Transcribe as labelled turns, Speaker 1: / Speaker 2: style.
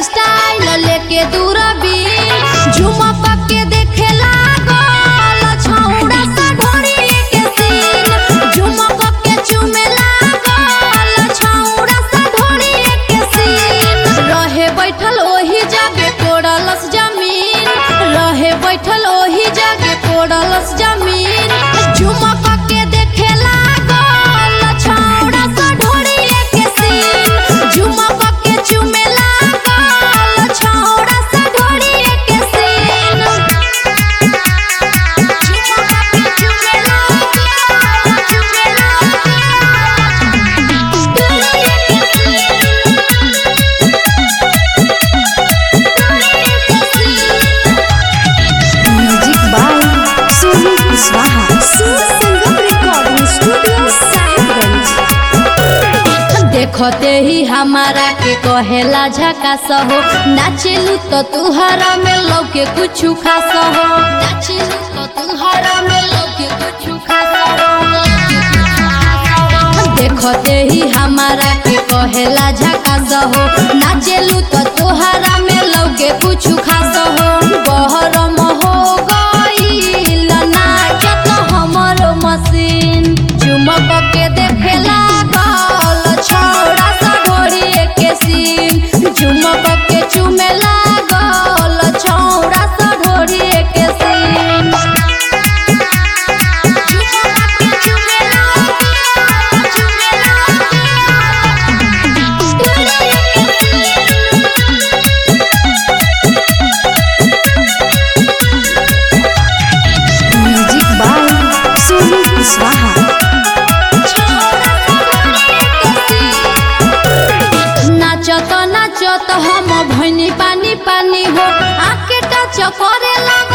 Speaker 1: style लेके दूरबीन झुमक के देखे लागल छौड़ा सा ढोरी के सीन झुमक के चुमे लागल छौड़ा सा ढोरी के सीन रहे बैठल ओही जगह कोड़लस जमीन रहे बैठल ओही जगह कोड़लस जमीन झुमक के देखे लागल छौड़ा सा ढोरी के सीन झुमक के चुमे लागल छौड़ा सा ढोरी के सीन झुमक के चुमे लागल चुमे
Speaker 2: म्यूजिक बाय सोनू कुशवाहा सुर संगम रिकॉर्डिंग स्टूडियो साहिबगंज
Speaker 1: देखते ही हमारा के कहेला झकास हो नाचेलू तो तुहरा में लौके कुछ खास हो नाचेलू तो तुहरा में लौके कुछ खास हो देखते ही हमारा के कहेला झकास हो नाचेलू तो तुहरा में लौके कुछ खास हो बहरम हो गईल नाचत हमर मशीन चुमक के देखे लागल छौड़ा सा ढोरी के सीन चुमक के चुमे लागल छौड़ा सा ढोरी के सीन चुमक के चुमे लागल चुमे
Speaker 2: म्यूजिक बाय सोनू कुशवाहा
Speaker 1: नाचत नाचत हम भैनी पानी पानी हो आके टच करे